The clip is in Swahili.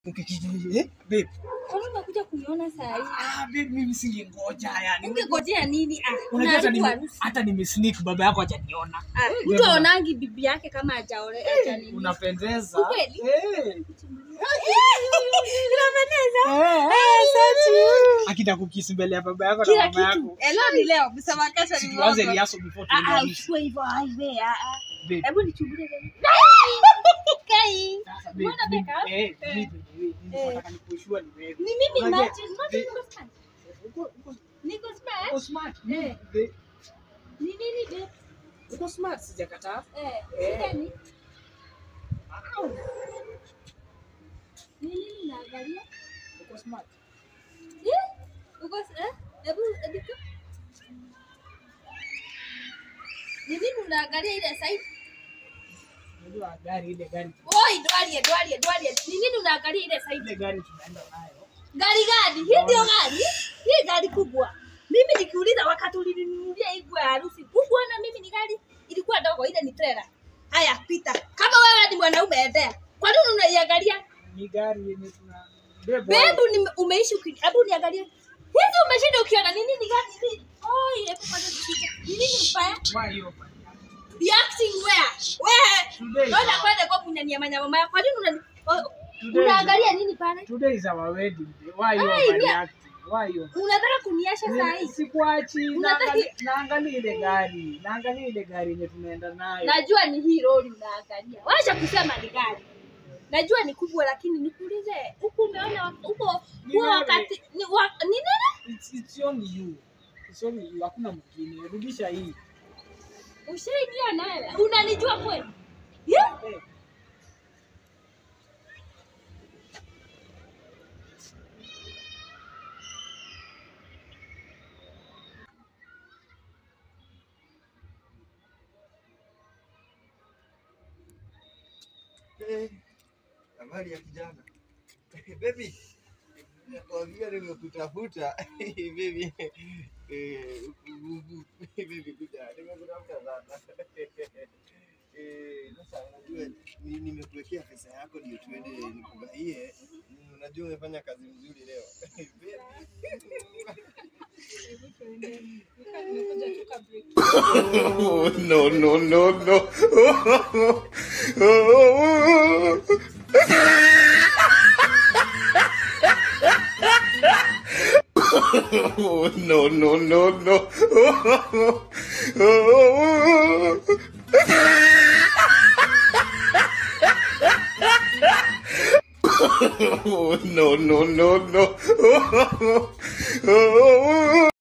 Eh, babe. Kwani umekuja kuniona saa hii? Ah, babe, mimi singengoja yani. Ungengojea nini? Ah, Unajua hata unaharibu nime- harusi. hata nimesneak baba yako hajaniona. Ah, Mtu aonangi bibi yake kama hajaole haja nini. Unapendeza. Ukweli? Eh. Inapendeza. Eh, Asante. Akita kukisi mbele ya baba yako na Kila mama kitu. yako. Eh, leo ni leo, msema kesho Si ni tuanze mwaka. riaso before Ah, tuende ah, harusi. usiwe hivyo, highway, ah, ah. Babe. Hebu nichungulie tena. Kai. Sasa, babe, Mbona mimi- beka? eh, Eh. mimi- mimi- mimi Eh. nataka nikushua ni wewe. Ni mimi Unajua- imagine, imagine niko smart. Uko- uko- Niko smart. uko smart. Eh. Babe, Ni nini babe? uko smart sijakataa. Eh, Eh. shida ni? Ni nini unaangalia? Uko smart. Eh? Uko eh? Hebu hebu tu. Ni nini unaangalia ile side? Unajua gari ile gari Oi, dwalie, dwalie, dwalie. Ni nini unaangalia ile side? ile gari tunaenda nayo. Gari gani? Hii ndio gari? Hii gari kubwa. Mimi nikiuliza wakati ulininunulia hii nguo ya harusi, kubwa na mimi ni gari ilikuwa ndogo, ile ni trailer. Haya, pita. Kama wewe ni mwanaume endea. Kwa nini unaiangalia? Ni gari yenye tuna Babe, Bebu ni umeishi ukini. Hebu niangalie. Hizi umeshinda ukiona ni nini gani hii? Oi, hebu kwanza tushike. Ni nini mbaya? why hiyo? Be acting where? Where? Today. Naona kwenda kwa kunyania manyama maya. Kwa nini unani oh, Today. unaangalia nini pale? Today is our wedding day. Why you Ai, overreacting? Why you? Unataka kuniasha saa hii? Sikuachi, Unataka- naangalia naangalia ile gari. Naangalia ile gari yenye tunaenda nayo. Najua ni hii lori unaangalia. Wacha kusema ni gari. Najua ni kubwa lakini nikuulize, huku umeona wa- huko Ni huo wewe. wakati ni, wa, ni nini? It's, it's only you. It's only you. Hakuna mwingine. Rudisha hii. Ushaidia nawe. Unanijua kweli? Yeah? Eh, Eh, habari ya kijana baby nakwambia nimekutafuta baby Eh, uku- baby kuja nimekutafuta sana Eh, sasa unajua ni- nimekuwekea pesa yako ndio tuende nikufurahie Mm, unajua umefanya kazi nzuri leo Baby. Oh, no, no, no, no. Oh, no, no, no, no. Oh, no, no, no, no.